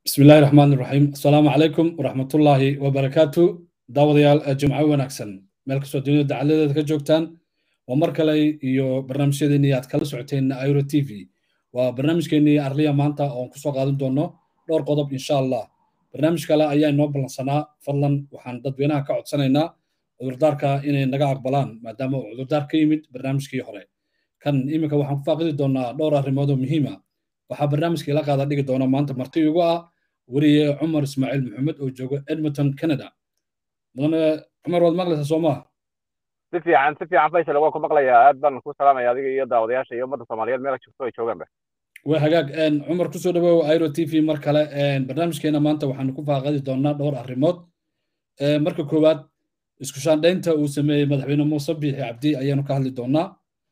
bismi illaahi raxmaan iraxiim assalaamu calaykum waraxmatullaahi wabarakaatu daawadayaal jimco wanaagsan meel kastoo dunida dacaladeeda ka joogtaan waa mar kale iyo barnaamijyadeennii aad kala socoteen airo t v waa barnaamijkeennii arliya maanta oon kusoo qaadan doono dhowr qodob insha allah barnaamij kale ayaa inoo ballansanaa fadlan waxaan dadweynaha ka codsanaynaa cudurdaarka inay naga aqbalaan maadaama uu cudurdaar ka yimid barnaamijkii hore kan iminka waxaan ku faaqidi doonaa dhowr arrimood oo muhiima waxaa barnaamijka ila qaada dhigi doona maanta marti igu ah weriye cumar ismaaciil maxamed oo jooga edmonton canada mudane cumar waad maqlaysaa soo maha si fiican si fiican faysal waa ku maqlayaa aad baan ku salaamaya adiga iyo daawadayaasha iyo ummadda soomaaliyeed meel joogto ay joogaanba waa hagaag cumar kusoo dhawow airo t v mar kale barnaamijkeena maanta waxaanu ku faaqadi doonaa dhowr arrimood marka koowaad isku shaandhaynta uu sameeyey madaxweyne muuse biixi cabdi ayaanu ka hadli doonaa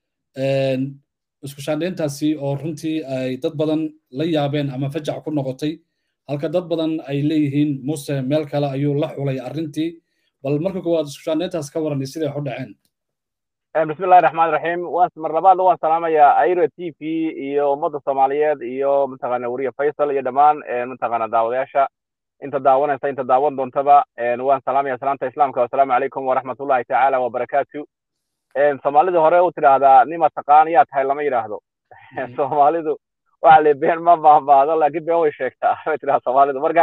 isku shaandhayntaasi oo runtii ay dad badan la yaabeen ama fajac ku noqotay halka dad badan ay leeyihiin muuse meel kale ayuu la xulay arrintii bal marka koowaad isku shaandhayntaas ka waran siday u dhaceen bismillahi raxmaan raxiim waan mar labaad waan salaamayaa airo t v iyo ummadda soomaaliyeed iyo mataqaana weriye faysal iyo dhammaan mataqaana daawadayaasha inta daawanaysa inta daawan doontaba waan salaamaya salaamta islaamka wasalaamu calaykum waraxmatullahi tacaala wabarakaatu soomaalida hore u tidhaahdaa nima taqaan yaa tahay lama yidhaahdo soomaalidu waxa le been ma baahbaahdo laakiin been way sheegtaa bay tidhahda soomaalidu marka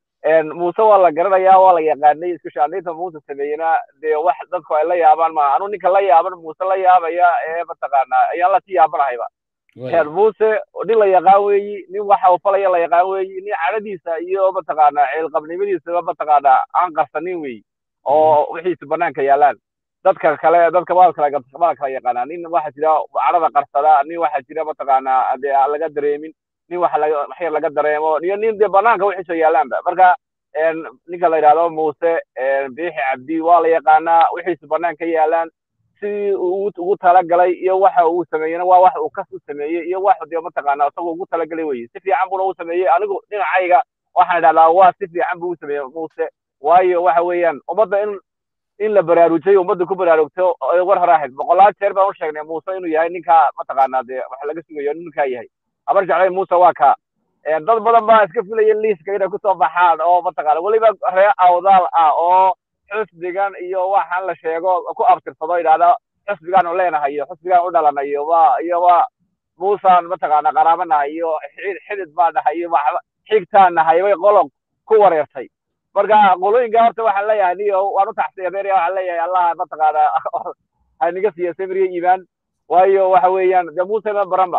muuse waa la garanayaa waa la yaqaanay isku shaandhaynta muuse sameeyena dee wax dadku ay la yaabaan ma anu ninka la yaaban muuse la yaabaya ee mataqaana ayaan la sii yaabanahayba muuse nin la yaqaan weeyi nin waxa uu falaya la yaqaan weeyi nin cadhadiisa iyo mataqaana ceelqabnimadiisaba mataqaana aan qarsanin weeyi oo wixiisa banaanka yaalaan dadka kale dadka waa kala waa kala yaqaanaa nin waxa jira cadhada qarsada nin waxa jira mataqaana dee aan laga dareemin nin waxa laga waxyar laga dareemo iyo nin dee banaanka wixiisa yaalaanba marka ninka la yidhahdo muuse biixi cabdi waa la yaqaanaa wixiisa banaanka yaalaan sidii uu ugu talagalay iyo waxa uu sameeyena waa wax uu kas u sameeyey iyo wax dee mataqaana isagoo ugu talagalay weye si fiican buna u sameeyey anigu dhinacayga waxaan idhahdaa waa si fiican buu u sameeyey muuse waayo waxa weeyaan ummadda in in la baraarujiyo ummadda ku baraarugto war hore ahayd boqolaal jeer baan u sheegnay muuse inuu yahay ninka mataqaanaa dee wax laga sugayo ninkaa yahay habar jeclay muuse waa kaa dad badan baa iska filaya liiska inay kusoo baxaan oo mataqaana weliba ree awdaal ah oo xusbigan iyo waxaan la sheego ku abtirsado yidhahda xusbigaan u leenahay iyo xusbigaan u dhalanay iyo waa iyo waa muusaan mataqaana qaraaba nahay iyo xidid baa nahay iyo waxba xigtaan nahay bay qolob ku wareertay marka qolooyinka horta waxaan leeyahay niyo waan u taxsiyadeynaya waxaan leeyahay allah mataqaana haniga siiya samiriya iimaan waayo waxa weeyaan dee muuse ma baranba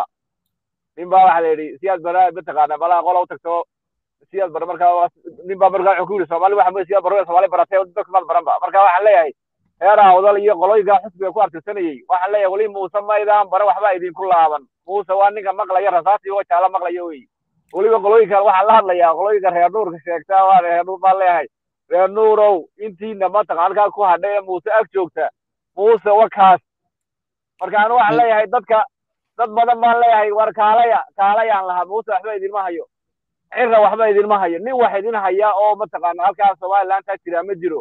nin baa waxa la yidhi siyaad bara mataqaana balaa qola u tagto siyaad bara marka nin baa marka wuxuu ku yidhi soomaali waxa siyaad bara soomaali baratay dadka maad baranba marka waxaan leeyahay heer awdal iyo qolooyinka xusbiga ku artirsanayey waxaan leeyahay weli muuse maydaan bara waxba idinku laaban muuse waa ninka maqlaya rasaasi oo jaala maqlaya wey weliba qolooyinka waxaan la hadlayaa qolooyinka reer nuurka sheegtaa waa reer nuur baan leeyahay reer nuurow intiina mataqan halkaa ku hadhay ee muuse ag joogta muuse wakaas marka anu waxaan leeyahay dadka dad badan baan leeyahay war kaalaya kaalayaan lahaa muuse waxba idinma hayo cirra waxba idinma hayo nin wax idin haya oo mataqaana halkaa somalilantaa jira ma jiro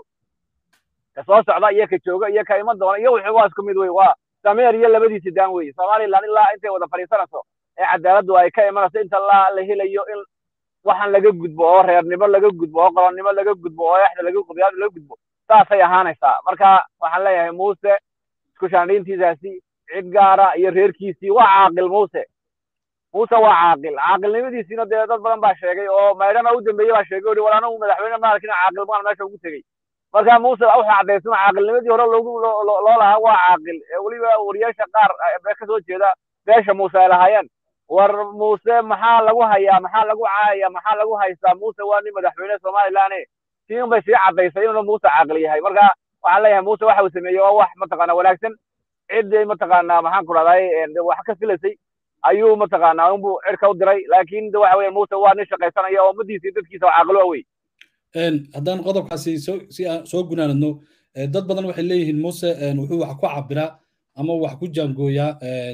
ka soo socda iyo ka jooga iyo ka iman doona iyo wuxuu waa isku mid wey waa sameer iyo labadiisi daan wey somaliland ilaa intay wada fadhiisanayso ee cadaaladdu ay ka imanayso inta la la helayo in waxaan laga gudbo oo reernimo laga gudbo oo qolonnimo laga gudbo oo exda laga qudyaad laga gudbo saasay ahaanaysaa marka waxaan leeyahay muuse isku shaandhayntiisaasi cid gaara iyo reerkiisii waa caaqil muuse muuse waa caaqil caaqilnimadiisiina dee dad badan baa sheegay oo maydhana u dambeeyey baa sheegay oi war anagu madaxweyne maalkina caaqil baan meesha ugu tegey marka muuse wuxuu caddaysana caaqilnimadii hore loogu loo lahaa waa caaqil weliba wariyaasha qaar bee kasoo jeeda beesha muuse ay lahaayeen war muuse maxaa lagu hayaa maxaa lagu caayaya maxaa lagu haystaa muuse waa nin madaxweyne somaliland siin bay sii caddaysay inuu muuse caaqil yahay marka waxaan leeyahay muuse waxa uu sameeyey waa wax mataqaana wanaagsan ciddii mataqaana maxaan ku dhahday wax ka filaysay ayuu mataqaana unbu cirka u diray laakiin de waxa weya muuse waa nin shaqaysanaya oo ummadiisa iyo dadkiisa caaqilo wey haddaan qodobkaasi soo si aan soo gunaanadno dad badan waxay leeyihiin muuse wuxuu wax ku cabiraa ama wax ku jaangooyaa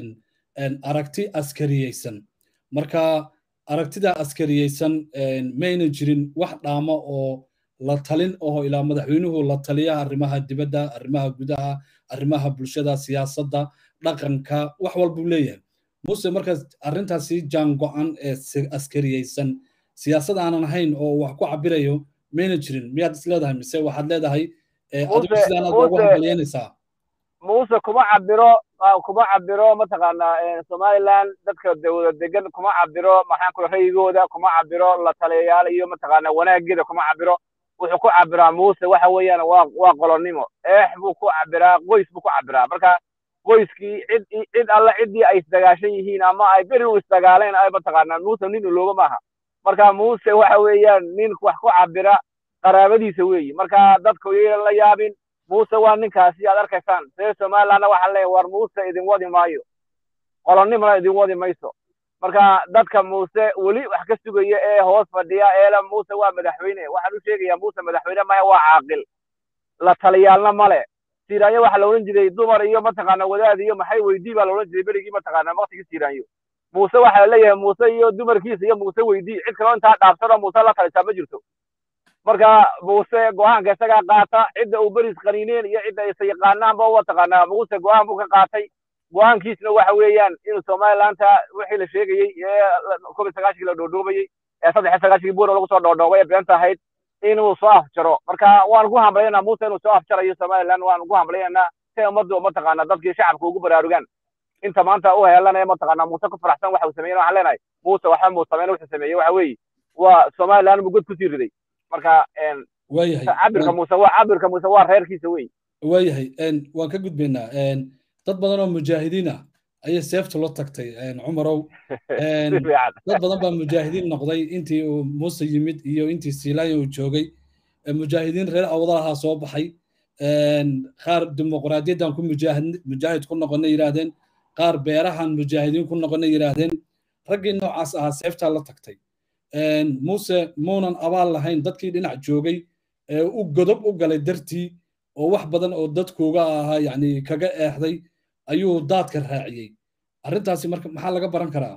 aragti askariyeysan marka aragtida askariyeysan mayna jirin wax dhaamo oo la talin oo ilaa madaxweynuhu la taliya arrimaha dibadda arrimaha gudaha arrimaha bulshada siyaasadda dhaqanka wax walbuu leeyahay muse markaas arrintaasi jaango-an ee askariyeysan siyaasad aanan ahayn oo wax ku cabirayo mayna jirin miyaad is leedahay mise waxaad leedahay adigu sidaan aad ugu hambalyeynaysaa muuse kuma cabiro kuma cabiro mataqaanaa somaliland dadka dawlad degan kuma cabiro maxaan kula rayigooda kuma cabiro la taliyayaal iyo mataqaanaa wanaageeda kuma cabiro wuxuu ku cabiraa muuse waxa weeyaan waa waa qolonnimo eex buu ku cabiraa qoys buu ku cabiraa marka qoyskii cid cid alle ciddii ay isdagaashan yihiin ama ay beri u isdagaaleen ay mataqaanaa muuse nin ulooga maaha marka muuse waxa weeyaan nin wax ku cabira qaraabadiisa weeyi marka dadku yaynan la yaabin muuse waa ninkaasi aad arkaysaan see somalilandna waxaa leeyahay war muuse idin wadi maayo qolonnimona idin wadi mayso marka dadka muuse weli wax ka sugaya ee hoos fadhiya eela muuse waa madaxweyne waxaan u sheegayaa muuse madaxweyne maya waa caaqil la taliyaalna male siiraanyo waxaa la odhan jiray dumar iyo mataqaana wadaad iyo maxay weydii baa la odhan jiray berigii mataqaana waktigii siiraanyo muuse waxaa la leeyahay muuse iyo dumarkiisa iyo muuse weydii cid kaloo intaa dhaafsanoo muuse la talisaa ma jirto marka muuse go-aanka isagaa qaata cidda uu beris qaniineen iyo cidda isa yaqaanaanba mataqaanaa muuse go-aan buu ka qaatay go-aankiisna waxa weeyaan inuu somalilanta wixii la sheegayey ee kob iyo sagaashankii la dhoodhoobayey ee saddex iyo sagaashankii buura lagu soo dhoodhoobay ee beenta ahayd inuu soo afjaro marka waan ku hambalyaynaa muuse inuu soo afjarayo somaliland waan ugu hambalyaynaa si ummaddu mataqaana dadkii shacabka ugu baraarugaan inta maanta u heelanaya mataqaana muuse ku faraxsan waxa uu sameeyey waxaan leenahay muuse waxba muu sameyn wuxuu sameeyey waxa weeye waa somaliland buu god kusii riday marka waayahay cabirka muuse waa cabirka muuse waa reerkiisa wey waayahay waan ka gudbaynaa dad badan oo mujaahidiin ah ayay seeftu la tagtay cumarow dad badan baa mujaahidiin noqday intii uu muuse yimid iyo intii siilaanya uu joogay mujaahidiin reer awdalahaa soo baxay qaar dimuqraadiyaddan ku mujaahid ku noqona yidhaahdeen qaar beerahan mujaahidiin ku noqona yidhaahdeen raggii noocaas ahaa seeftaa la tagtay muuse muunan abaal lahayn dadkii dhinac joogay ee u godob u galay dartii oo wax badan oo dadkuuga ahaa yani kaga eexday ayuu daadka raaciyey arrintaasi marka maxaa laga baran karaa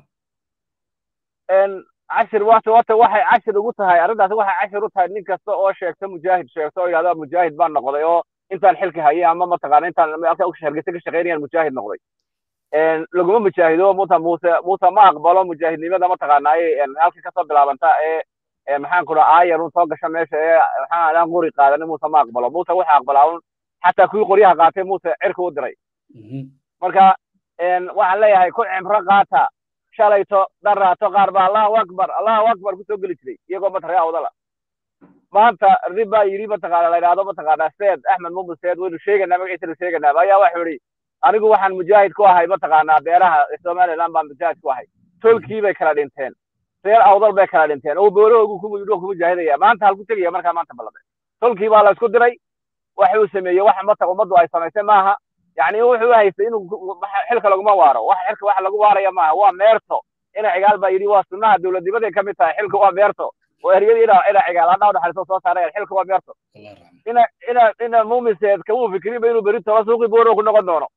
cashir wata wata waxay cashir ugu tahay arrintaasi waxay cashir u tahay nin kasta oo sheegta mujaahid sheegta oo yidhahda mujaahid baan noqday oo intaan xilka hayay ama mataqaana intaan halka hargeysa ka shaqaynayaan mujaahid noqday laguma mujaahido muta muuse muuse ma aqbalo mujaahidnimada mataqaanaaye halka kasoo bilaabanta ee maxaan ku dhaha aayar un soo gasha meesha ee maxaan aan qori qaadanin muuse ma aqbalo muuse wuxuu aqbalaa un xataa kuwii qoryaha qaatay muuse cirka u diray marka waxaan leeyahay ku cimro qaata shalayto daraato qaar baa allahu akbar allahu akbar kusoo geli jiray iyagoo mataree awdala maanta rib baa yidhi mataqaana la yidhahdo mataqaana seed axmed mumud seed waynu sheeganaa magaciisa nu sheeganaa ayaa waxuu yidhi anigu waxaan mujaahid ku ahay mataqaanaa beeraha somaliland baan mujaahid ku ahay tolkii bay kala dhinteen reer awdal bay kala dhinteen oo boolahoogu ku ku mujaahidaya maanta halku tegaya markaa maanta ballade tolkii baa la isku diray waxa uu sameeyey wax mata ummaddu ay samaysay maaha yani wuxuu haystay inuu xilka laguma waaro wax xilka wax lagu waaraya maaha waa meerto ina cigaal baa yidhi waa sunnaha dowladnimaday ka mid tahay xilka waa meerto oo eryadii ina ina cigaal hadhaa udhaxayso soo saarayaan xilka waa meerto ina ina ina muumiseed kamuu fikrinba inuu beri toba suuqii booro ku noqon doono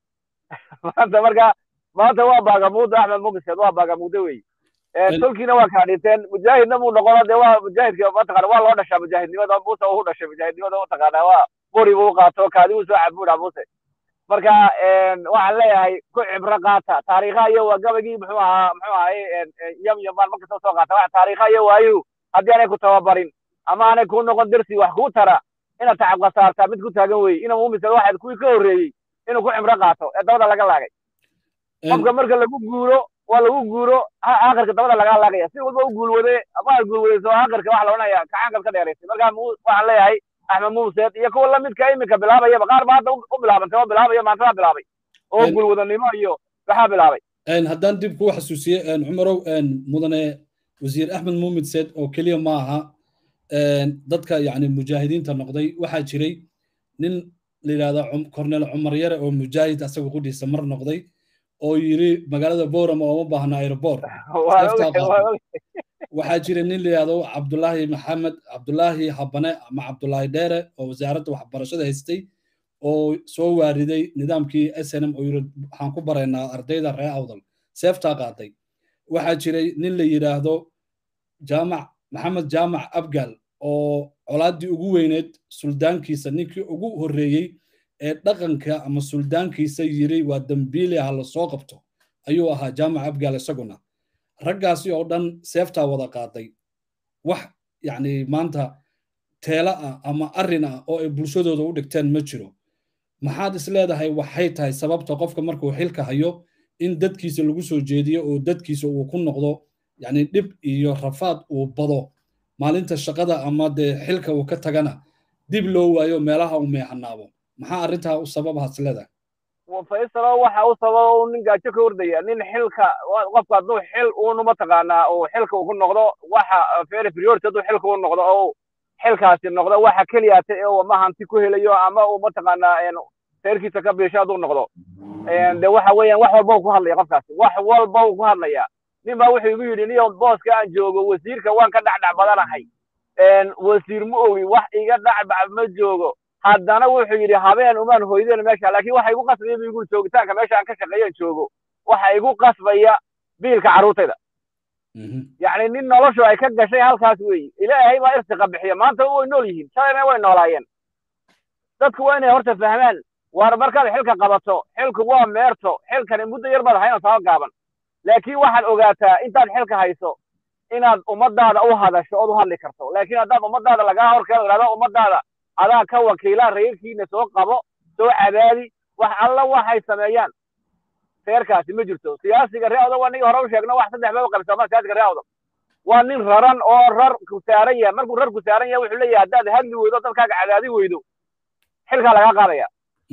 maanta marka maanta waa baagamuuda axmed muumiseed waa baagamuuda wey tolkiina waa kaa dhinteen mujaahidna muu noqono dee waa mujaahidka mataqana waa loo dhashaa mujaahidnimada muuse uu dhashay mujaahidnimada mataqaana waa qori buu qaato kaadi uu soo cabuudha muuse marka waxaan leeyahay ku cibro qaata taariikha iyo waa gabagii muxuu ahaa muxuu ahay yam yam baan markasta soo qaata wax taariikha iyo waayu haddii aanay ku tababarin ama aanay kuu noqon dersi wax kuu tara inaad tacab khasaartaa mid ku taagan weye inuu muumisad waxaad kuwii ka horreeyey inuu ku cibro qaato ee dabada laga laagay qofka marka lagu guuro waa lagu guuro aakhirka dabada lagaa laagaya si walba u guulwade ama aad guulwadayso aakhirka waxa la odhanaya kacaankaad ka dheeraysay marka waxaan leeyahay axmed muuseed iyo kuwa lamidka iminka bilaabayaba qaar ba hadda u bilaabantay oo bilaabaya maantada bilaabay oo guulwadanimo iyo waxaa bilaabay haddaan dib kuu xasuusiye cumarow mudane wasiir axmed muumid seed oo keliya ma aha dadka yani mujaahidiinta noqday waxaa jiray nin la yidhahda cornel cumar yare oo mujaahid asaga qudhiisa mar noqday oo yiri magaalada boram oo uma baahna aeroport waxaa jira nin la yidhahdo cabdulaahi maxamed cabdulaahi habane ama cabdulaahi dheere oo wasaaradda waxbarashada haystay oo soo waariday nidaamkii s n m oo yiri waxaan ku baraynaa ardayda reer awdal seeftaa qaaday waxaa jiray nin la yidhaahdo jaamac maxamed jaamac abgal oo colaaddii ugu weyneed suldaankiisa ninkii ugu horreeyey ee dhaqanka ama suldaankiisa yiri waa dembiile ha la soo qabto ayuu ahaa jaamac abgal isaguna raggaasi oo dhan seeftaa wada qaaday wax yacni maanta teela ah ama arrin ah oo ay bulshadooda u dhigteen ma jiro maxaad is leedahay waxay tahay sababta qofka markuu xilka hayo in dadkiisa lagu soo jeediyo oo dadkiisa uu ku noqdo yacni dhib iyo rafaad uu bado maalinta shaqada ama dee xilka uu ka tagana dib loo waayo meelaha uu meexanaabo maxaa arrintaa u sababaha is leedahay faysalo waxa u sababa uu nin gaajo ka ordaya nin xilka qofka hadduu xil uunu mataqaanaa uu xilka uu ku noqdo waxa very priority hadduu xilka u noqdo oo xilkaasi noqdo waxa keliyaata ee uu ama hanti ku helayo ama uu mataqaanaa reerkiisa ka biisho hadduu noqdo de waxa weeyaan wax walba uu ku hadlaya qofkaasi wax walba uu ku hadlaya nin baa wuxuu igu yidhi niyo booska aan joogo wasiirka waan ka dhacdhac badanahay wasiir ma ogi wax iga dhacbac ma joogo haddana wuxuu yidhi habeen umaan hoydeen meesha laakiin waxa igu qasbaya bu igu joogitaanka meesha aan ka shaqeeyan joogo waxa igu qasbaya biilka carruurtayda yacni nin noloshu ay ka gashay halkaas weeye ilaahay baa irtiqa bixiya maanta way nool yihiin shalayna way noolaayeen dadku waa inay horta fahmaan waar markaad xilka qabato xilku waa meerto xilkani muddo yar baad hayna saba gaaban laakiin waxaad ogaataa intaad xilka hayso inaad ummadaada u hadasho ood u hadli karto laakiin haddaad ummadaada lagaa horkeeno idhahdo ummadaada adaa ka wakiila reerkiina soo qabo soo cabaadi wax alla waxay sameeyaan reerkaasi ma jirto siyaasiga ree odag waa nigi hore u sheegno wax saddex ba u qabsama siyaasiga ree odag waa nin raran oo rar ku saaran yahay markuu rar ku saaran yahay wuxuu leeyahay haddaad hadli weydo dadkaaga cadaadi weydo xilkaa lagaa qaadaya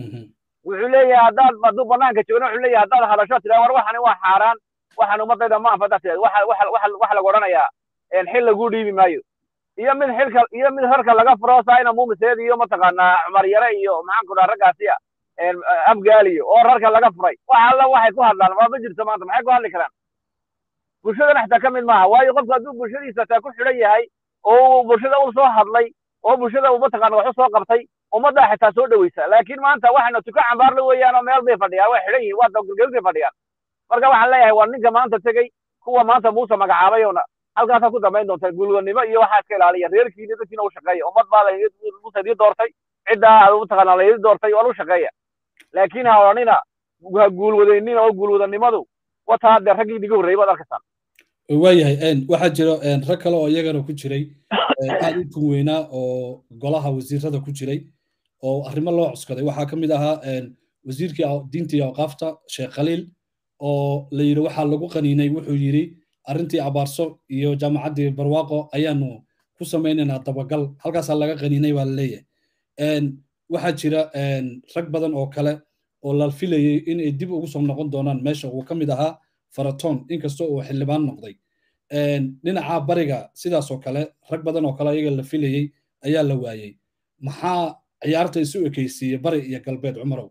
wuxuu leeyahay haddaad hadduu banaanka joogna wuxuu leeyahay haddaad hadasho tiraa war waxani waa xaaraan waxaan ummadayda ma anfada tiraa waxa waxa waxa waxa lagu odhanayaa xil lagu dhiibi maayo iyo mid xilka iyo mid rarka laga furo saina muumiseed iyo mataqaanaa cumar yare iyo maxaan ku dhaha raggaasiya afgaaliyo oo rarka laga furay wax alla waxay ku hadlaan waa ma jirto maanta maxay ku hadli karaan bulshadana xitaa ka mid maaha waayo qofku hadduu bulshadiisa taa ku xidhan yahay oo bulshada u soo hadlay oo bulshada uu mataqaana wax u soo qabtay ummaddaa xitaa soo dhaweysa laakiin maanta waxayna tuka cambaarla weeyaan oo meel bay fadhiyaan way xidhan yihiin waa dawgalgelin bay fadhiyaan marka waxaan leeyahay waa ninka maanta tegey kuwa maanta muuse magacaabayona halkaasaa ku dambayn doonta gulwanimo iyo waxaa iska ilaaliya reerkiina dadkiina u shaqeeya ummad baa muuse idii doortay ciddaa mataqaana la idii doortay waa lu shaqeeya laakiin ha odhanina ha guulwadaynina oo guulwadanimadu wataa dee raggii idiga horreeyay baad arkaysaan waayahay waxaa jiro rag kale oo iyagana ku jiray aad u tun weynaa oo golaha wasiirada ku jiray oo arrimo loo cuskaday waxaa ka mid ahaa wasiirkii diinta iyo awqaafta sheekh khaliil oo la yidhi waxaa lagu qaniinay wuxuu yidhi arrintii abaarso iyo jaamacaddii barwaaqo ayaanu ku samaynaynaa dabagal halkaasaa laga qaniinay baa la leeyahay waxaa jira rag badan oo kale oo la filayey inay dib ugu soo noqon doonaan meesha uu ka mid ahaa faraton inkastoo uu xildhibaan noqday dhinaca bariga sidaas oo kale rag badan oo kale ayaga la filayey ayaa la waayey maxaa ciyaarta isu ekeysiiyey bari iyo galbeed cumarow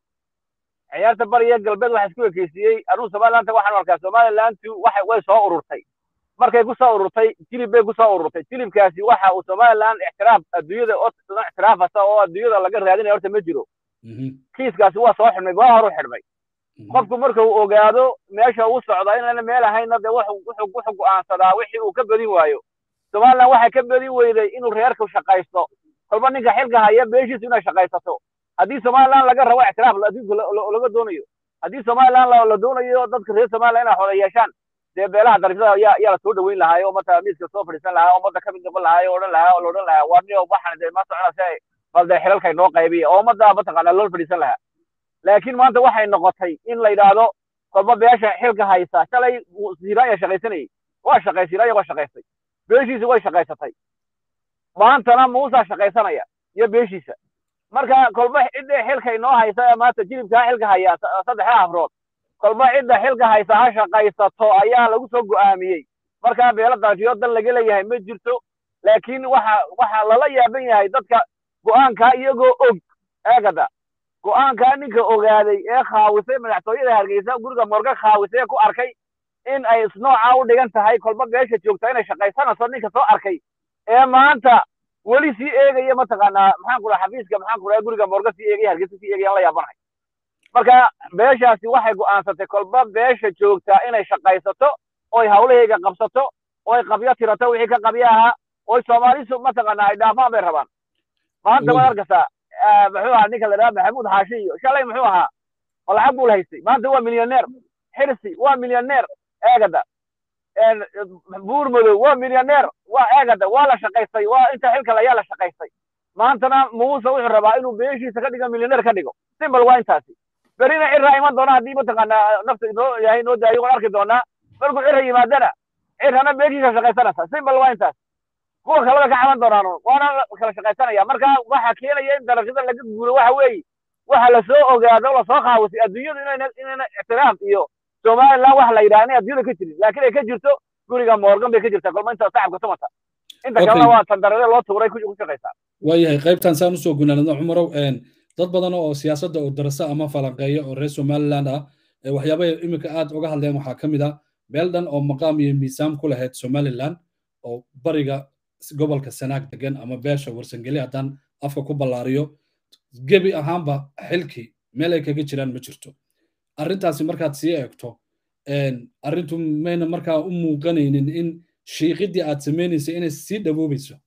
ciyaarta bari iyo galbeed waxa isku ekeysiiyey anuu somaliland waxaan arkaa somalilandu waxay way soo ururtay markay ku soo ururtay jilib bay ku soo ururtay jilibkaasi waxa uu somaliland ixtiraaf adduunyada ixtiraafasa oo adduunyada laga raadinaya horta ma jiro kiiskaasi waa soo xidhmay goa horu xidhmay qofku marka uu ogaado meesha uu socda inayna meel ahayna dee wuxuu wuxuu go'aansadaa wixii uu ka badin waayo somaliland waxay ka badin weyday inuu reerku shaqaysto kolba ninka xilka haya beeshiisu inay shaqaysato haddii somaliland laga rabo ictiraaf adduunka laga doonayo haddii somaliland la doonayo dadka reer somaliland inay xoda yeeshaan dee beelaha darifada yaa yaa la soo dhaweyn lahaay oo marka miiska soo fadhiisan lahaa oo ummadda ka mid noqon lahaay oo odhan lahaa oo la odhan lahaa waa niyo waxaan dee ma socona si bal dee xilalkay noo qaybiya oo ummadda mataqaana loo fadhiisan lahaa laakiin maanta waxay noqotay in la yidhaahdo kolba beesha xilka haysa shalay siraanya shaqaysanayay waa shaqay siraanya waa shaqaystay beeshiisa way shaqaysatay maantana muusaa shaqaysanaya iyo beeshiisa marka kolba cidda xilka inoo haysa ee maanta jilibkaa xilka haya saddexda afrood kolba cidda xilka haysa ha shaqaysato ayaa lagu soo go'aamiyey markaa beelo darafiyo dan laga leeyahay ma jirto laakiin waxa waxa lala yaaban yahay dadka go'aankaa iyagoo og eegada go'aankaa ninka ogaaday ee khaawisay madaxtooyada hargeysa guriga morga khaawisay ee ku arkay in ay isnoocaa u dhigan tahay kolba beesha joogta inay shaqaysanayso ninka soo arkay ee maanta weli sii eegaya mataqaanaa maxaan ku dhaha xafiiska maxaan ku dhaha guriga morga sii eegaya hargeysa sii eegayaan la yaabanahay marka beeshaasi waxay go'aansatay kolba beesha joogtaa inay shaqaysato oy hawlahayga qabsato oy qabyo tirato wixii ka qabyo ahaa oy soomaalisu mataqaanaa ay dhaafaan bay rabaan maanta waad arkaysaa muxuu ahaa ninka la dhaha maxamuud xaashi iyo shalay muxuu ahaa oo lacag buu la haystay maanta waa milyaneer xirsi waa milyaneer eegada buur madow waa milyaneer waa eegada waa la shaqaystay waa inta xilkale ayaa la shaqaystay maantana muuse wuxuu rabaa inuu beeshiisa ka dhigo milyaneer ka dhigo simbal waa intaasi berina cirraa iman doona haddii mataqaanaa nafta inoo yahay inoo daayo waan arki doonaa markuu cirra yimaadana cirrana beeshiisa shaqaysanaysa simbal waa intaas kuwa kaleba ka caban doonaan waana kala shaqaysanaya marka waxa keenaya in darajada laga guuro waxa weeye waxa lasoo ogaado lasoo qaawasay adduunyadu inayna inayna ictiraaf iyo somaliland waxa la yidhaha inay adduunyada ka jirin laakiin ay ka jirto guriga morgan bay ka jirtaa kolma inta shacabka tumata inta kalena waa tandarade loo tuuray ku shaqaysaa waayahay qaybtan saan usoo gunaanadno cumarow dad badan oo siyaasadda oo darasa ama falanqeeya oo reer somaliland ah waxyaabaha iminka aad uga hadleen waxaa ka mid ah meel dhan oo maqaam iyo miisaan ku lahayd somaliland oo bariga gobolka sanaag degan ama beesha warsangeli haddaan afka ku ballaariyo gebi ahaanba xilkii meel ay kaga jiraan ma jirto arrintaasi markaad sii eegto arrintu mayna markaa u muuqanaynin in shiiqidii aad samaynaysay inay sii dhawoobayso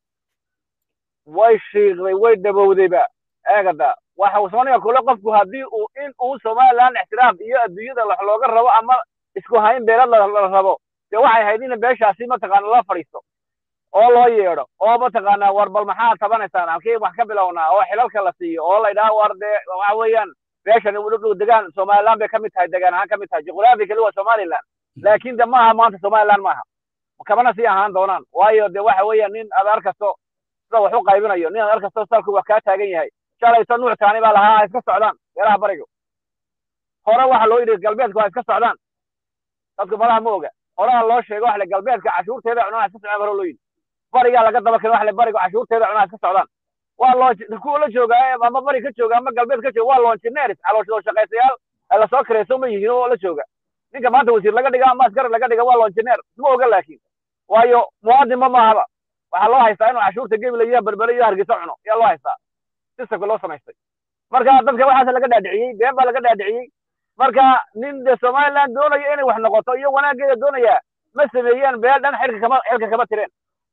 way shiiqday way dhabowdayba eegada waxa uu soomaliga kule qofku haddii uu in uu somaliland ixtiraaf iyo adduunyada wax looga rabo ama isku hayn beelad la rabo dee waxay ahayd in beeshaasi mataqaana la fadhiisto oo loo yeedho oo mataqaanaa war bal maxaa tabanaysaan halkii wax ka bilownaa oo xilalka la siiyo oo la yidhaha war dee waxa weeyaan beeshan degaan somaliland bay ka mid tahay degaan ahaan ka mid tahay juqraafikali waa somaliland laakiin de maaha maanta somaliland maaha kabana sii ahaan doonaan waayo de waxa weeyaan nin aad arkasto sida wax u qaybinayo nin aad arkasto salku waa kaa taagan yahay shalayto nuuctaani baa lahaa ha iska socdaan beelaha bariga hore waxa loo yidhi galbeedku ha iska socdaan dadku malaha ma oga horaha loo sheego wax le galbeedka cashuurteeda cunaa iska socdaan hore loo yidhi barigaa laga daba keen wax le bariga cashuurteeda cunaa iska socdaan waa loo kuwa la jooga ama bari ka jooga ama galbeed ka jooga waa longineers calooshoo shaqaysayaal lasoo kareyso ma yihiin oo la jooga ninka maanta wasiir laga dhiga ama askari laga dhiga waa longineer ma oga laakiin waayo muwaadinba maahaba waxaa loo haystaa inuu cashuurta gebila iyo berbere iyo hargeysa cuno ayaa loo haystaa systemka loo samaystay marka dadka waxaas laga dhaadhiciyey been baa laga dhaadhiciyey marka nin de somaliland doonaya inay wax noqoto iyo wanaageeda doonaya ma sameeyeen beel dhan xilka kama xilka kama tireen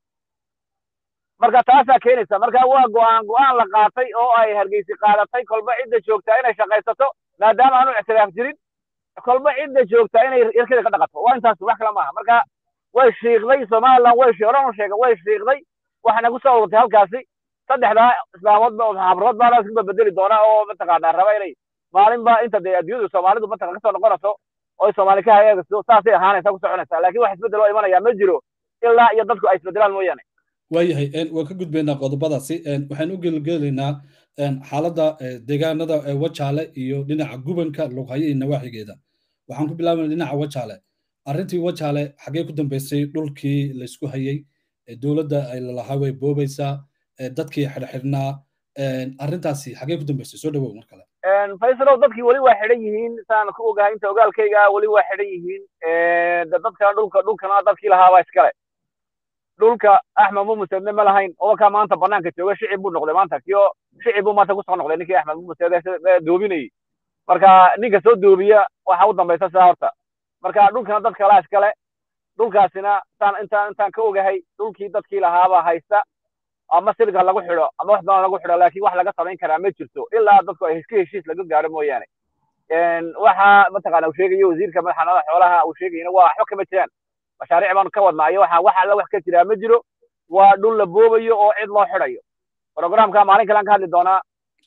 marka taasaa keenaysa marka waa go'aan go'aan la qaatay oo ay hargeysi qaadatay kolba cidda joogtaa inay shaqaysato maadaama aanu ictiraaf jirin kolba cidda joogtaa inay irkada ka dhaqato waa intaas wax kale maaha marka way shiiqday somaliland way horan u sheegay way shiiqday waxayna ku soo ururtay halkaasi saddexdaa islaamood habrood baa isku bedeli doona oo mataqaanaa raba inay maalinba inta dee adduunyadu soomaalidu mataqan kasoo noqonayso oo soomaali ka hayeegayso saasay ahaanaysa ku soconaysaa laakiin wax isbeddel oo imanaya ma jiro ilaa iyo dadku ay isbedelaan mooyaane waayahay waan ka gudbaynaa qodobadaasi waxaan u gelgelaynaa xaaladda deegaanada wajaale iyo dhinaca gubanka lughayo iyo nawaaxigeeda waxaan ku bilaabana dhinaca wajaale arrintii wajaale xaggee ku dambeysay dhulkii laysku hayey dowladda ay lalahaa way boobaysaa dadkii xidhxidhnaa arrintaasi xaggee ku dambeysay soo dhawow mar kale faysalow dadkii weli waa xidhan yihiin saan ku ogahay inta ogaalkayga weli waa xidhan yihiin dadkana dhulka dhulkana dadkii lahaabaa iskale dhulka axmed mumuseedne ma lahayn odakaa maanta banaanka jooga shicib buu noqday maanta kio shicib buu maanta kusoo noqday ninkii axmed mumuseede doobinayey marka ninka soo doobiya waxa u dambaysa sidaa horta marka dhulkana dad kalaa iskale dhulkaasina saan intaan intaan ka ogahay dhulkii dadkii lahaabaa haysta ama silga lagu xidho ama wax badan lagu xidho laakiin wax laga samayn karaa ma jirto ilaa dadku ay ka heshiis laga gaaro mooyaane waxa mataqaana uu sheegayo wasiirka madaxanada xoolaha uu sheegayana waa waxba kama jiraan mashaariic baanu ka wadnaayo waxa wax alla wax ka jiraa ma jiro waa dhul la boobayo oo cid loo xidhayo programka maalin kalean ka hadli doonaa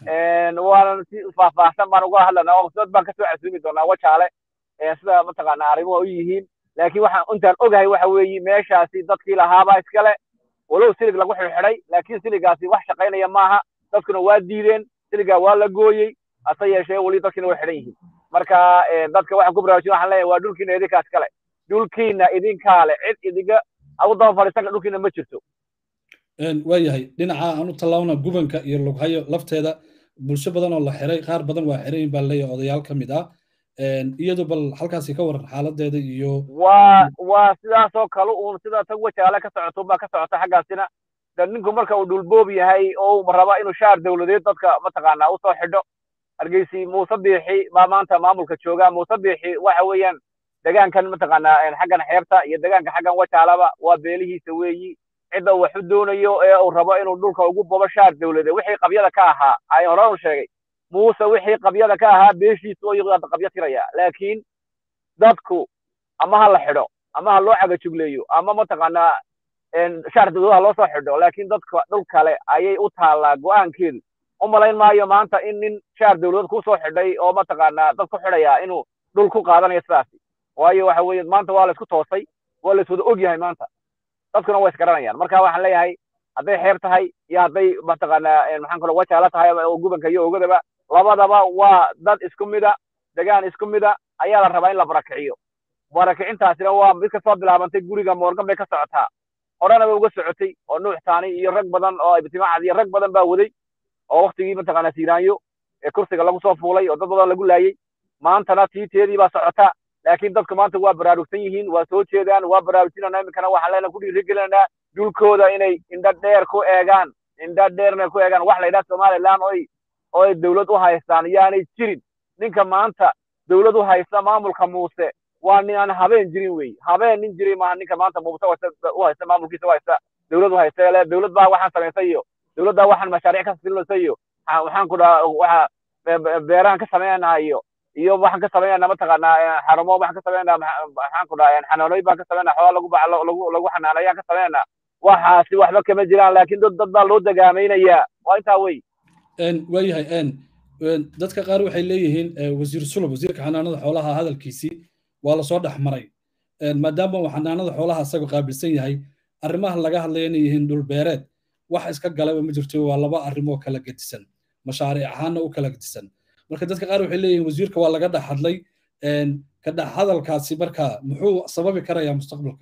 waana si faahfaahsan baan uga hadlanaa oo dad baan kasoo casuumi doonaa wajaale sida mataqaana arrimuhu u yihiin laakiin waxaan intaan ogahay waxa weeye meeshaasi dadkii lahaabaa iskale walow silig lagu xidhxidhay laakiin siligaasi wax shaqaynaya maaha dadkuna waa diideen siligaa waa la gooyey hase yeeshee weli dadkiina way xidhan yihiin marka dadka waxaan ku baraarujin waxaan leeyahay waa dhulkiina idinkaa iskale dhulkiina idinkaa le cid idiga agu daba fadhiisanka dhulkiina ma jirto waayahay dhinaca aan u tallaabna gubanka iyo lughayo lafteeda bulsho badan oo la xiray qaar badan waa xirayin baa leeyahay odayaal ka mid ah iyadu bal halkaasi ka waran xaaladeeda iyo waa waa sidaasoo kale uun sida tag wajaale ka socoto baa ka socota xaggaasina de ninku marka uu dhulboob yahay oo uu raba inuu shaar dawladeed dadka mataqaanaa usoo xidho hargeysi muuse biixi baa maanta maamulka jooga muuse biixi waxa weeyaan degaankan mataqaanaa xaggan xeebta iyo degaanka xaggan wajaalaba waa beelihiisa weeyi cidda uu wax u doonayo ee uu rabo inuu dhulka ugu bobo shaar dawladeed wixii qabyada ka ahaa ay horan u sheegay muuse wixii qabyada ka ahaa beeshiisu ayuu qabyo tiraya laakiin dadku ama ha la xidho ama ha loo cagajugleeyo ama mataqaanaa shaar dawlad ha loo soo xidho laakiin dadka dhul kale ayay u taallaa go'aankeedu u malayn maayo maanta in nin shaar dawladeed ku soo xidhay oo mataqaanaa dad ku xidhaya inuu dhul ku qaadanayo sidaasi waayo waxa weeye maanta waa la isku toosay waa la iswada og yahay maanta dadkuna way isgaranayaan marka waxaan leeyahay hadday xeer tahay iyo hadday mataqaanaa maxaan kalo wajaala tahay oo gubanka iyo ogadaba labadaba waa dad isku mida degaan isku mida ayaa la rabaa in la barakiciyo barakicintaasina waa mid kasoo bilaabantay guriga moorgan bay ka socotaa horena bay uga socotay oo nuux taani iyo rag badan oo ibtimacad iyo rag badan baa waday oo waktigii mataqaanaa siiraanyo ee kursiga lagu soo fuulay oo dad badan lagu laayey maantana tiiteedii baa socota laakiin dadku maanta waa baraarugsan yihiin waa soo jeedaan waa baraarujinana iminkana waxaan leenahay ku dhiirigelinanaa dhulkooda inay indha dheer ku eegaan indha dheerna ku eegaan wax la yidhaha somaliland oy oy dawlad u haystaan yaanay jirin ninka maanta dawlad u haysta maamulka muuse waa nin aan habeen jirin wey habeen nin jiray maaha ninka maanta muuse u haysta maamulkiisa u haysta dawlad u haysta le dawlad baa waxaan samaysay iyo dawladdaa waxaan mashaariic ka silinaysa iyo waxaan ku dhaha waxa beerahan ka samaynaa iyo iyo waxaan ka samaynaa mataqaanaa xarumo waxaan ka samaynaa maxaan ku dhaha xanaanooyin baan ka samaynaa xoolaa lagu lagu lagu xanaanayaan ka samaynaa waxaasi waxba kama jiraan laakiin dad dad baa loo dagaamaynayaa waa intaa wey waayahay dadka qaar waxay leeyihiin wasiir sulub wasiirka xanaanada xoolaha hadalkiisii waa lasoo dhex maray maadaama uu xanaanada xoolaha isaga qaabilsan yahay arrimaha laga hadlaya inay yihiin dhulbeereed wax iska galaba ma jirto waa laba arrimoo kala gedisan mashaariic ahaanna u kala gedisan marka dadka qaar waxay leeyihiin wasiirka waa laga dhex hadlay ka dhex hadalkaasi marka muxuu sababi karayaa mustaqbalka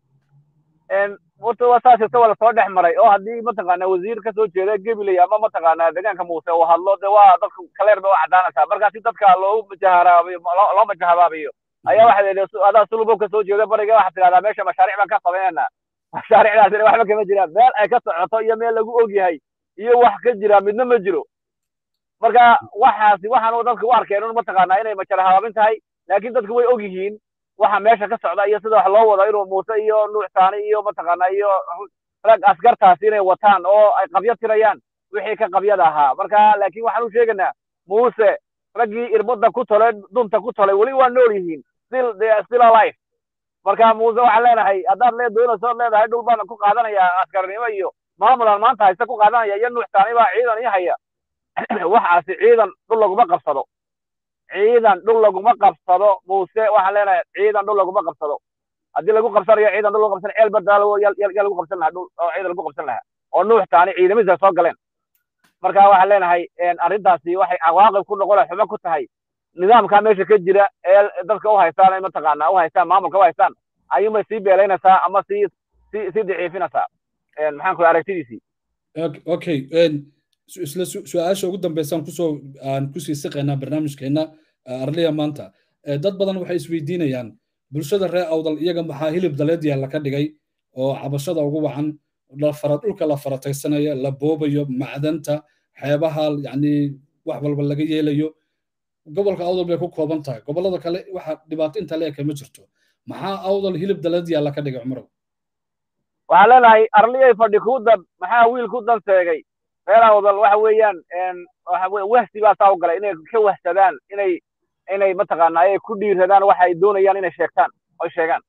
horta waa saas jirta waa lasoo dhex maray oo haddii mataqaanaa wasiir kasoo jeeda gabiley ama mataqaanaa deegaanka muuse uu hadlo de waa dadka kaleer bay u caddaanaysaa marka si dadka loo majaharaabiyo loo majahabaabiyo ayaa waxa la yidhi adaa sulubow kasoo jeeda bariga waxaad tidhahdaa meesha mashaariic baan ka samaynanaa mashaariicdaasina waxba kama jiraan meel ay ka socoto iyo meel lagu og yahay iyo wax ka jira midna ma jiro marka waxaasi waxaan dadka u arkeen un mataqaanaa inay majarahabaabin tahay laakiin dadku way og yihiin waxa meesha ka socda iyo sida wax loo wado inuu muuse iyo nuux taani iyo mataqaanaa iyo rag askartaasi inay wataan oo ay qabyo tirayaan wixii ka qabyada ahaa marka laakiin waxaan u sheegaynaa muuse raggii irbada ku tolay dunta ku tolay weli waa nool yihiin still they are still alive marka muuse waxaan leenahay haddaad lee doonayso od leedahay dhul baan ku qaadanaya askarnimo iyo maamulan maanta haysta ku qaadanaya iyo nuux taani baa ciidan ii haya waxaasi ciidan dhul laguma qabsado ciidan dhul laguma qabsado muuse waxaan leenahay ciidan dhul laguma qabsado haddii lagu qabsanayo ciidan dhul lagu qabsan ceel badaalo yaa lagu qabsan lahaa dhul oo ciidan lagu qabsan lahaa oo nuux taani ciidamadiisa soo galeen marka waxaan leenahay arrintaasi waxay cawaaqib ku noqon xumo ku tahay nidaamka meesha ka jira ee dadka u haystaan ay mataqaanaa u haystaan maamulka u haystaan ayuunbay sii beelaynaysaa ama sii sii sii daciifinaysaa maxaan ku aragtidiisii okay isla su-aasha ugu dambeysaan kusoo aan kusii siqaynaa barnaamijkeena arliya maanta dad badan waxay isweydiinayaan bulshada reer awdal iyaga maxaa hilib daleed yaalla ka dhigay oo cabashada ugu wacan dhulka la farataysanaya la boobayo macdanta xeebaha yani wax walba laga yeelayo gobolka awdal bay ku kooban tahay gobollada kale waxa dhibaato inta leeka ma jirto maxaa awdal hilib daleed yaalla ka dhigay cumarow waxaan leenahay arliyay fadhi kuu dan maxaa wiil ku dan seegay reer awdal waxa weeyaan waxa weye wahsi baa saa u galay inay ka wahsadaan inay inay mataqaanaa ay ku dhiiradaan waxa ay doonayaan inay sheegtaan oy sheegaan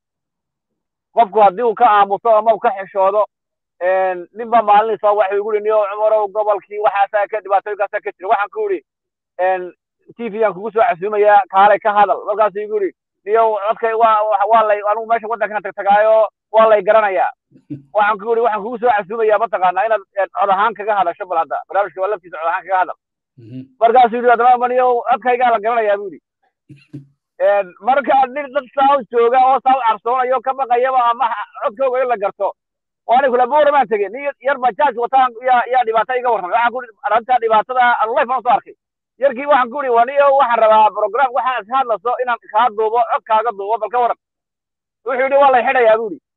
qofku haddii uu ka aamuso ama uu ka xishoodo nin baa maalin soo waxay igu yidhi niyo cumarow gobolkii waxaasaa ka dhibaatooyinkaasaa ka jira waxaan ku yidhi t v aan kugu soo casuumayaa kaalay ka hadal markaasuu igu yidhi niyo codkay waa waa lay anigu meesha waddankana tagtagaayo waa lay garanayaa waxaan ku yidhi waxaan kugu soo casuumayaa mataqaanaa inaad cod ahaan kaga hadasho bal hadda barnaamijka waa laftiisa cod ahaan kaga hadal markaasuu yidhi adama maniyo codkaygaa la garanayaa bu yidhi marka nin dad saa u jooga oo saa u carsoonayo ka baqayaba ama codkooga in la garto waani kula boora baan tegey nin yar bajaaj wataan yaa yaa dhibaato iga warramay waxaan ku yidhi arrinta dhibaatada anlife aan soo arkay yarkii waxaan ku yidhi waniyo waxaan rabaa program waxaan ka hadlaso inaan kaa duubo codkaaga duubo bal ka waran wuxuu yidhi waa lay xidhayaa bu yidhi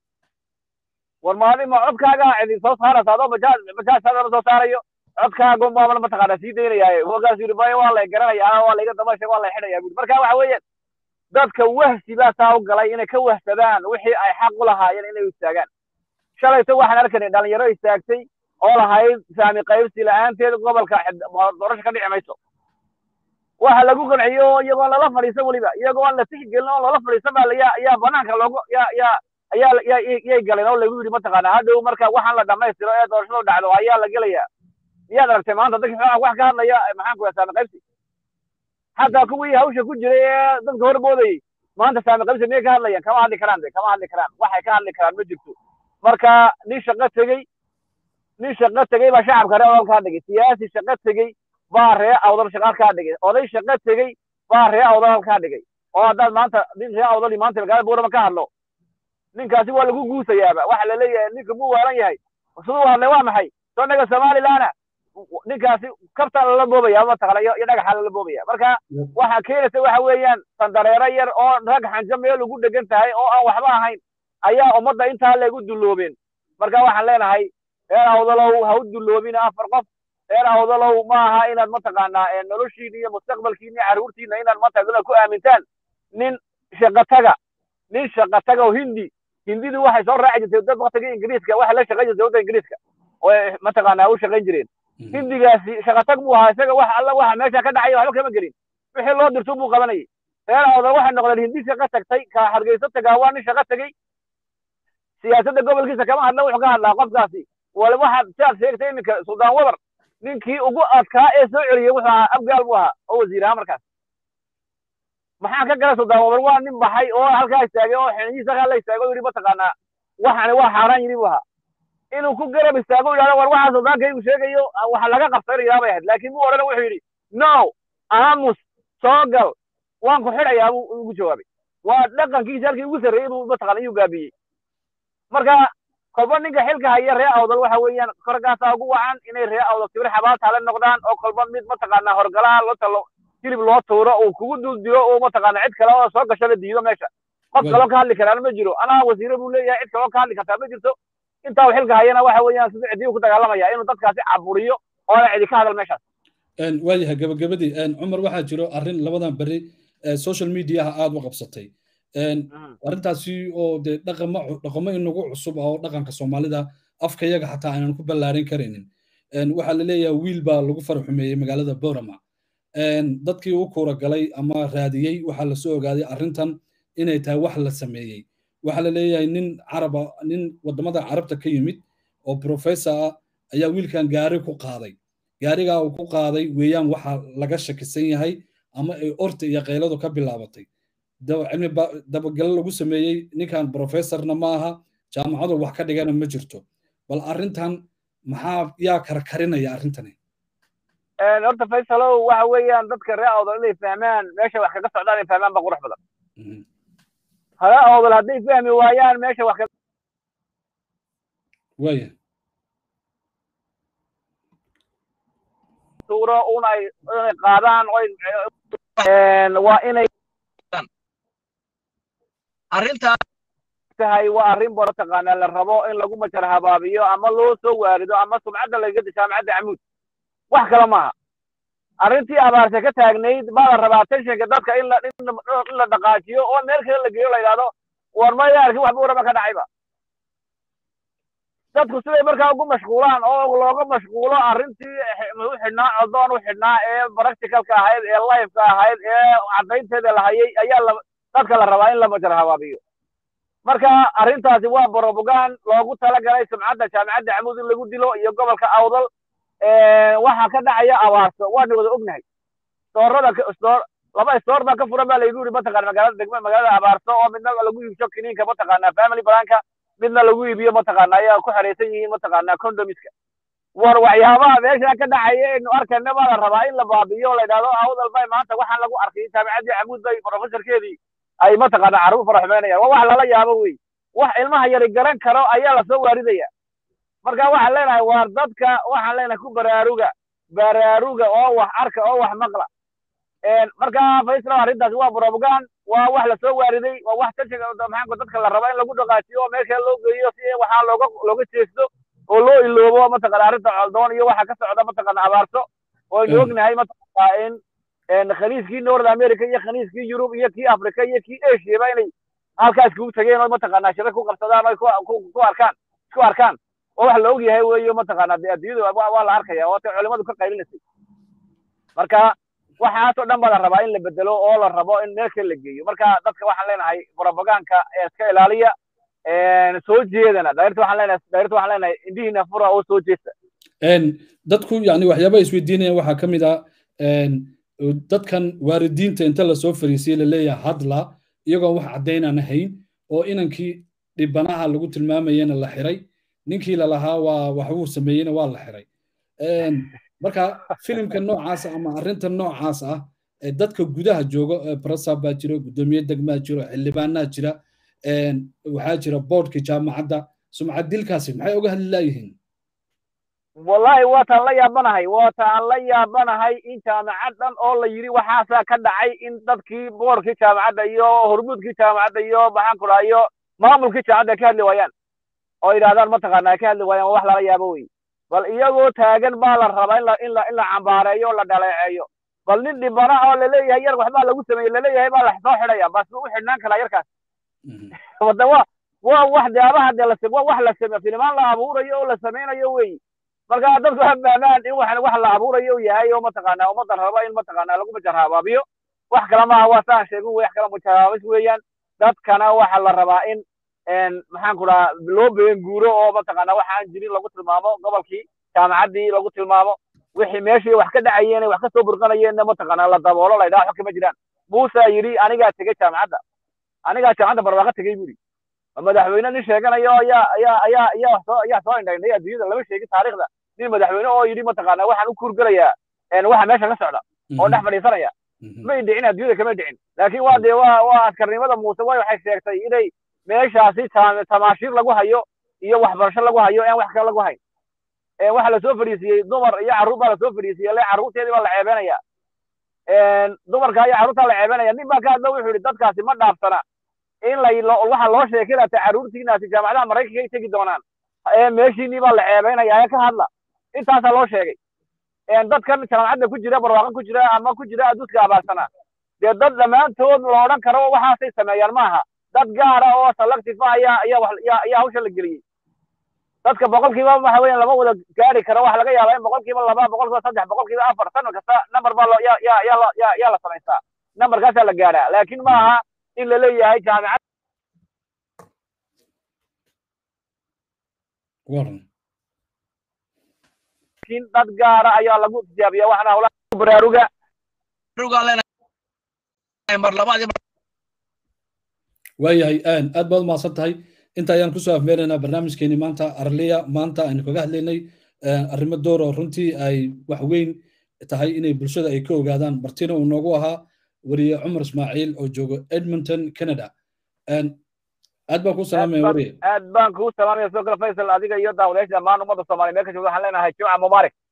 war maadi ma codkaaga idin soo saaraysa adoo bajaaj bajaajtaada soo saarayo codkaaga maamala mataqaana sii daynayaaye markaasuu yidhi maya waa lay garanayaa waa layga damasha waa lay xidhayaa bu yidhi marka waxa weeyaan dadka wahsi baa saa u galay inay ka wahsadaan wixii ay xaq u lahaayeen inay istaagaan shalayto waxaan arkaynay dhalinyaro istaagtay oo lahayd saami qaybsi la-aanteed gobolka doorasho ka dhici mayso waxa lagu qanciyo iyagoo lala fadhiisan weliba iyagoo aan la tixgelin oo lala fadhiisan baa yaa yaa banaanka loogu yaa yaa ayaa yaa yay galeen oo lagu yidhi mataqaanaa hadhow marka waxaan la dhammaystiro ee doorashadu dhacdo ayaa la gelayaa miyaad aragtay maanta dadka xogaa wax ka hadlaya maxaan ku yahay saami qaybsi xataa kuwii hawsha ku jiray ee dadka horboodayey maanta saami qaybsi miyay ka hadlayaan kama hadli karaan de kama hadli karaan waxay ka hadli karaan ma jirto marka nin shaqo tegey nin shaqo tegey baa shacabka ree awdal kaa dhigay siyaasi shaqo tegey baa ree awdal shaqaal kaa dhigay oday shaqo tegey baa ree awdal kaa dhigay oo haddaad maanta nin ree awdal maanta magaalada buurama ka hadlo ninkaasi waa lagu guusayaaba waxa la leeyahay ninka muu waalan yahay siduu hadlay waa maxay soo naga somalilaana ninkaasi kabtaa lala boobaya mataqana iyo dhagaxa lala boobaya marka waxa keenaysa waxa weeyaan sandareero yar oo rag xanjo meel ugu dhegan tahay oo aan waxba ahayn ayaa ummadda intaa leegu dulloobeen marka waxaan leenahay reer awdalow ha u dulloobina afar qof reer awdalow ma aha inaad mataqaanaa noloshiina iyo mustaqbalkiina iyo carruurtiina inaad mataqana ku aamintaan nin shaqataga nin shaqataga oo hindi hindidu waxay soo raaci jirtay dad waktigii ingiriiska waxay la shaqayn jirtay wadda ingiriiska oo mataqaanaa u shaqayn jireen hindigaasi shaqatag buu ahaa isaga wax alla waxa meesha ka dhacaya waxba kama gelin wixii loo dirto buu qabanayay reer awdal waxay noqdeen hindi shaqa tagtay ka hargeysa tagaa waa nin shaqa tegey siyaasadda gobolkiisa kama hadla wuxuu ka hadlaa qofkaasi wala waxaad siaad sheegtay iminka suldaan wabar ninkii ugu adkaa ee soo celiyey wuxuu ahaa abgaal buu ahaa oo wasiir ahaa markaas maxaan ka galay suldaan wabar waa nin baxay oo halkaa istaagay oo xiniyiisa halkaa la istaagay oo yidhi mataqaanaa waxani waa xaaraan yidhi buu ahaa inuu ku garab istaago yidhahdo war waxaa suldaankaygu sheegayo waxa laga qabsanayaa bay ahayd laakiin muu odhan wuxuu yidhi no aamus soo gal waan ku xidhayaa buu ugu jawaabay waa dhaqankiisa halkii ugu sarreeyey buu mataqaana iyuu gaabiyey marka kolba ninka xilka haya ree awdal waxa weeyaan korkaasaa ugu wacan inay ree awdal sibir xabaal taale noqdaan oo kolba mid mataqaanaa horgalaha loo talo hilib loo tuuro uu kugu dul dilo oo mataqaana cid kale oo soo gasho la diido meesha qof kaloo ka hadli karaana ma jiro anaa wasiire buu leeyahay cid kaloo ka hadli kartaa ma jirto intaa xilka hayana waxa weeyaan siduu cidiyu ku dagaalamaya inuu dadkaasi caburiyo oo la cidi ka hadal meeshaas waayahay gabagabadii cumar waxaa jiro arrin labadan berri social mediaha aada u qabsatay arrintaasi oo dee dhaqamo dhaqamo inagu cusub oo dhaqanka soomaalida afkayaga xataa aanan ku ballaarin karaynin waxaa la leeyahay wiil baa lagu faraxumeeyey magaalada borama dadkii u kuura galay ama raadiyey waxaa lasoo ogaaday arrintan inay tahay wax la sameeyey waxaa la leeyahay nin caraba nin waddamada carabta ka yimid oo professor ah ayaa wiilkan gaari ku qaaday gaarigaa uu ku qaaday weeyaan waxa laga shakisan yahay ama ay orta iyo qayladu ka bilaabatay cilmi dabagalo lagu sameeyey ninkan professorna ma aha jaamacadu wax ka dhigana ma jirto bal arrintan maxaa yaa karkarinaya arrintani horta faysalow waxa weeyaan dadka ree awdal inay fahmaan meesha wax kaga socdaan inay fahmaan ba qurux badan ree awdal hadday fahmi waayaan meesha wax kaga waya tuuro una ay inay qaadaan waa inay arrintaa tahay waa arrin boro taqaanaa la rabo in lagu majar habaabiyo ama loo soo waarido ama sumcadda lagaga disho jaamacadda camuud wax kale maaha arrintii abaarse ka taagnayd baa la rabaa tenshinka dadka in la in la dhaqaajiyo oo meel kale la geeyo la yidhahdo war maya arkin waxba urama ka dhacayba dadku siday markaa ugu mashquulaan oo looga mashquulo arrintii u xidhnaa codoon u xidhnaa ee practicalka ahayd ee lifeka ahayd ee caddaynteeda la hayay ayaa la dadka la rabaa in la majar habaabiyo marka arrintaasi waa borobogan loogu talagalay sumcadda jaamacadda camuud in lagu dilo iyo gobolka awdal waxaa ka dhacaya abaarso waana wada ognahay stoorada stoor laba stoor baa ka furan baa laygu yidhi mataqana magaalada degma magaalada abaarso oo midna lagu iibsho kiniinka mataqaana family planka midna lagu iibiyo mataqaana ayaa ku xeraysan yihiin mataqaana condomiska war waxyaabaha meesha ka dhacaya aynu arkayna baa la rabaa in la baabiyo la yidhahdo awdal bay maanta waxaan lagu arkay jaamacaddii camuud bay professorkeedii ay mataqaana carruur faraxumeynayaan waa wax lala yaabo wey wax ilmaha yari garan karo ayaa lasoo waaridaya marka waxaan leenahay waar dadka waxaan leenahay ku baraaruga baraaruga oo wax arka oo wax maqla marka faysal arrintaasi waa brobogan waa wax lasoo waariday waa wax tashiga maxaanku dadka la rabo in lagu dhaqaajiyo oo meesha loo geeyo si waxaa looga looga jeesto oo loo iloobo mataqana arrinta coldoon iyo waxa ka socda mataqana abaarso oo aynu ognahay mataqana in khaniiskii north america iyo khaniiskii yurub iyo kii africa iyo kii asiaba inay halkaas kugu tageen oo mataqana shira ku qabsadaan oo ku arkaan isku arkaan oo wax la og yahay weeyo mataqana dee adduunyada waa la arkaya oo ta culimadu ka qaylinisay marka waxaasoo dhan baa la rabaa in la bedelo oo la rabo in meel kale la geeyo marka dadka waxaan leenahay propagaanka ee iska ilaaliya soo jeedana dairta waxaan leenahay dairta waxaan leenahay indhihiina fura oo soo jeesta dadku yani waxyaaba isweydiinayaan waxaa ka mid ah dadkan waalidiinta inta lasoo fariisiyey laleeyahay hadla iyagoon wax caddaynaan ahayn oo inankii dhibanaha lagu tilmaamayena la xiray ninkii lalahaa waa waxbuu sameeyeyna waa la xiray marka filimka noocaasa ama arrinta noocaas ah ee dadka gudaha jooga barasab baa jira guddoomiye degmaa jiro xildhibaanaa jira waxaa jira boardkii jaamacadda sumcad dilkaasi maxay uga hadli laayihiin wallahi waataan la yaabanahay waataan la yaabanahay in jaamacad dhan oo la yidhi waxaasaa ka dhacay in dadkii boorkii jaamacadda iyo hormuudkii jaamacadda iyo maxaan ku dhaha iyo maamulkii jaamacadda ay ka hadli waayaan oo yidhahdaan mataqaana ay ka hadli waayaan wax lala yaabo wey bal iyagoo taagan baa la rabaa in la in la in la cambaareeyo oo la dhaleeceeyo bal nin dhibana oo laleeyahay yar waxbaa lagu sameeyey laleeyahay baa la soo xidhaya bas u xidhnaan karaa yarkaas wada wa waa wax daabaha dee la waa wax la same filimaan la abuurayo oo la samaynayo wey marka dadku ha fahmaan in wax wax la abuurayo yahay oo mataqaanaa ummadda raba in mataqaanaa lagu majarhabaabiyo wax kale maaha waa saan sheegu wax kale majarhabaabis weeyaan dadkana waxa la rabaa in maxaan ku dhahaa loo been guuro oo mataqaanaa waxaan jirin lagu tilmaamo gobolkii jaamacaddii lagu tilmaamo wixii meeshii wax ka dhacayeen wax ka soo burqanayeenna mataqaanaa la daboolo la yidhaha wax kama jiraan muuse yidhi anigaa tegey jaamacadda anigaa jaamacadda barwaaqo tegey buri madaxweyne nin sheeganayo ayaa ayaa ayaa ayaa soo ayaa soo indhaynay adduunyada lama sheegin taariikhda nin madaxweyne oo yidhi mataqaanaa waxaan u kuurgelayaa waxa meesha ka socda oo dhex fadhiisanaya may dhicin adduunyada kamay dhicin laakiin waa dee waa waa askarnimada muuse way waxay sheegtay inay meeshaasi tamaashiir lagu hayo iyo waxbarasho lagu hayo aan wax kale lagu hayn waxa lasoo fadhiisiyey dumar iyo carruur baa lasoo fadhiisiyey le carruurteedii baa la ceebenaya dumarka iyo carruurtaa la ceebenaya nin baa ka hadlo wuxuu yidhi dadkaasi ma dhaafsana in la waxa loo sheekinata carruurtiinaasi jaamacadaha maraykanka ay tegi doonaan meeshiinii baa la ceebeynaya ee ka hadla intaasaa loo sheegay dadkan jaamacadda ku jira barwaaqo ku jira ama ku jira aduuska abaarsana dee dad dhammaantood la odhan karo waxaasay sameeyaan maaha dad gaara oo selective ah ayaa ayaa ayaa hawsha la geliyey dadka boqolkiiba waxa weeyaan lama wada gaari karo waxa laga yaabaa in boqolkiiba laba boqolkiiba saddex boqolkiiba afar sanad kasta number baa loo yaa yaa yaa yaa yaa la samaystaa numberkaasaa la gaaraa laakiin maaha in la leeyahay jaamacad waran laakiin dad gaara ayaa lagu tijaabiya waxna hawlaha baraaruga waayahay aad baad umahadsan tahay inta ayaan kusoo afmeeraynaa barnaamijkeeni maanta arliya maanta aynu kaga hadlaynay arrimo door oo runtii ay wax weyn tahay inay bulshada ay ka ogaadaan martina uu noogu ahaa wariye cumar ismaaciil oo joogo edmonton canada aad baan kuu salaamaya wariye aad baan kuu salaamaya soo kale faysal adiga iyo daawadayaasha dhammaan ummadda soomaaliya meel ka joogda waxaan leenahay jimca mubaarak